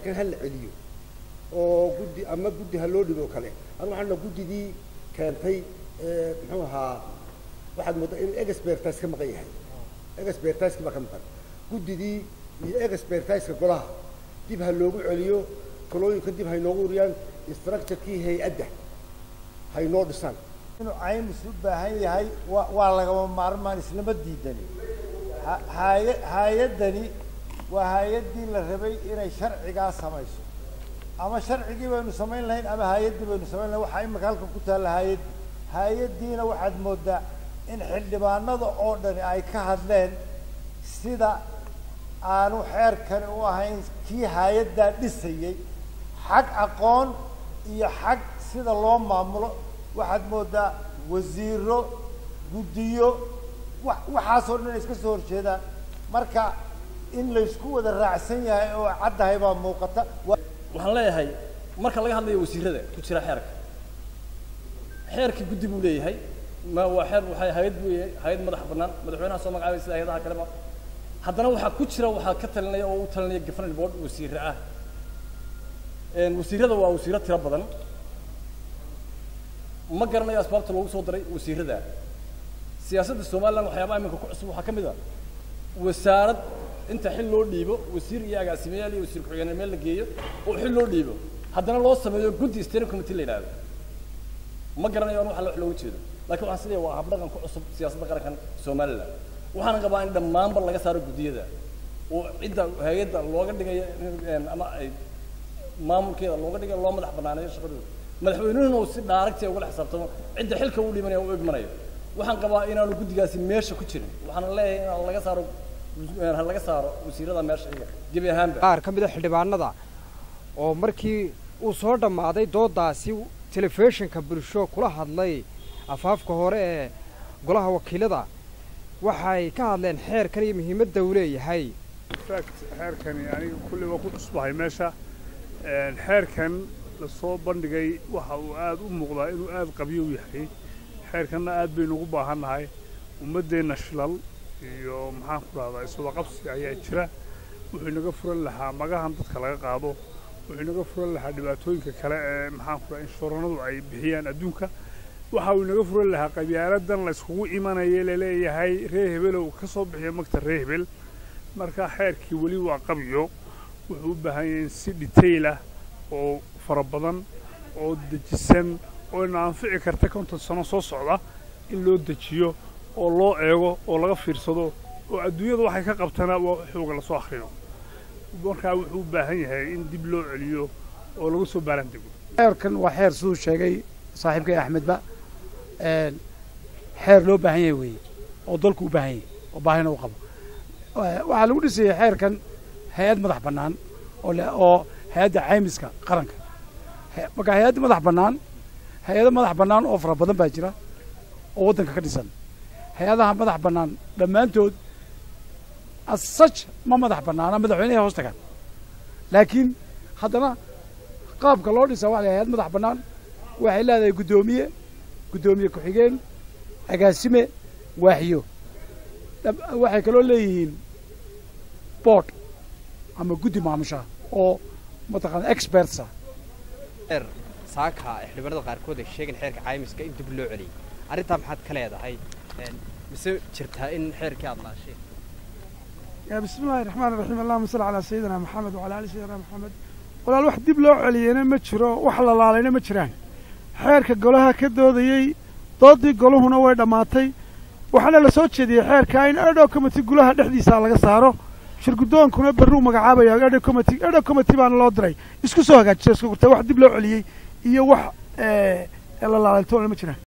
xeerkan ha la celiyo oo guddi ama guddi ha loo dhigo kale anu waxaan naha guddidii keentay muxuu ahaa waxaad mooddaa inuu expertise ka maqan yahay expertiseki baa ka maqan guddidii iyo expertiseka golaha dib ha loogu celiyo talooyinka dib haynoogu uriyaan structurekii hay-adda haynoo dhisaan inuu caymis u baahan yahay wa waa lagama maarmaan islama diidani haya hay-addani waa hay-addii la rabay inay sharcigaa samayso ama sharcigii baynu samayn lahayn ama hay-addii baynu samayn lahayn waxaa imika halkan ku taalla hay-addi hay-addiina waxaad mooddaa in xildhibaanada oo dhani ay ka hadleen sida aanu xeerkani u ahayn kii hay-addaa dhisayey xag aqoon iyo xag sida loo maamulo waxaad mooddaa wasiiro guddiyo wa waxaasoo dhan ay iska soo horjeedaan marka in laysku wada raacsan yahay oo caddahay baa muuqata waxaan leeyahay marka laga hadlayo wasiirada ku jira xeerka xeerkii guddi buu leeyahay ma waa xeer waxay hay-ad buu yahay hay-ad madax bannaan madaxweynaha soo magacaabay sida hay-adaha kaleba haddana waxaa ku jira waxaa ka talinaya oo u talinaya governing board wasiire ah wasiirada waa wasiiro tiro badan ma garanayo asbaabta loogu soo daray wasiirada siyaasadda somaliland waxyaabaha iminka ku cusub waxaa ka mid a wasaarad inta xil loo dhiibo wasiir iyo agaasimayaal iyo wasiir ku-xigeener meel la geeyo oo xil loo dhiibo haddana loo sameeyo guddi steering committee la yidhahdo ma garanayo an waxa wax looga jeedo lakin waxaan sileeyahay waa habdhaqan ku cusub siyaasadda qarankan somaliland waxaana qabaa in dhammaanba laga saaro guddiyada oo cidda hay-adda looga dhigayo ama ay maamulkeeda looga dhigayo loo madax banaaneeyo shaqadooda madaxweynuhuna uu si dhaaragtiya ugala xisaabtamo cidda xilka uu dhimanaya u egmanayo waxaan qabaa inaanu guddigaasi meesha ku jirin waxaana leeyahay in laga saaro ha laga saaro wasiirada meesha iyaga gebi ahaanba qaar ka mid a xildhibaanada oo markii uu soo dhammaaday doodaasi telefishinka bulsho kula hadlay afaafka hore ee golaha wakiilada waxay ka hadleen xeerkan iyo muhiimadda uu leeyahay fact xeerkani aniga kulli waa ku cusbahay meesha xeerkan lasoo bandhigay waxa uu aad u muuqdaa inuu aad qabyo u yahay xeerkanna aad baynu ugu baahannahay ummaddeenna shilal iyo maxaan ku rahdaa iswadaqabsi ayaa jira wuxuu inaga furan lahaa magahan dadka laga qaado wuxuu inaga furan lahaa dhibaatooyinka kale ee maxaan ku rahaa inshuuranadu ay bixiyaan adduunka waxa uu inaga furan lahaa qabyaaladan la yskugu imanaya laleeyahay reer hebelow ka soo bixiya magta reer hebel marka xeerkii weli waa qabyo wuxuu u baahan yahay in si dhitaylah oo fara badan oo dejisan oo ina anfici karta konton sano soo socda in loo dejiyo oo loo eego oo laga fiirsado oo adduunyada waxay ka qabtana waa xooga lasoo akhriyo markaa wuxuu u baahan yahay in dib loo celiyo oo lagu soo baaran dego xeerkan waa xeer siduu sheegay saaxiibkay axmedba xeer loo baahan yahay weeye oo dalku u baahan yahay oo baahina u qabo waxaa lagu dhisayay xeerkan hay-ad madax bannaan oo oo hay-adda caymiska qaranka marka hay-adda madax bannaan hay-ado madax bannaan oo fara badan baa jira oo waddanka ka dhisan hay-adaha madax bannaan dhammaantood asaj ma madax bannaana madaxweynehay hoos tagaan laakiin haddana qaabka loo dhisaa waxa la hay-ad madax bannaan waxay leedahay guddoomiye guddoomiye ku-xigeen agaasime waaxiyo waxay kaloo leeyihiin board ama guddi maamusha oo mataqaana expertsa xeer saaka xildhibaanada qaarkood ay sheegeen xeerka caymiska in dib loo celiyay arrintaa maxaad ka leedahay mise jirtaa in xeerkii aad laasheen يا بسم الله الرحمن الرحيم اللهم صل على سيدنا محمد وعلى آل سيدنا محمد walaal wax dib loo celiyeyna ma jiro wax la laalayna ma jiraan xeerka golaha ka doodayey doodii goluhuna way dhammaatay waxaana la soo jeediyey xeerka in edho committee gulaha dhexdiisa laga saaro shirgudoonkuna berruu magacaabaya edho committee edho committee baana loo diray isku soo hagaajisa isku gurtay wax dib loo celiyey iyo wax la laalaytoona ma jiraan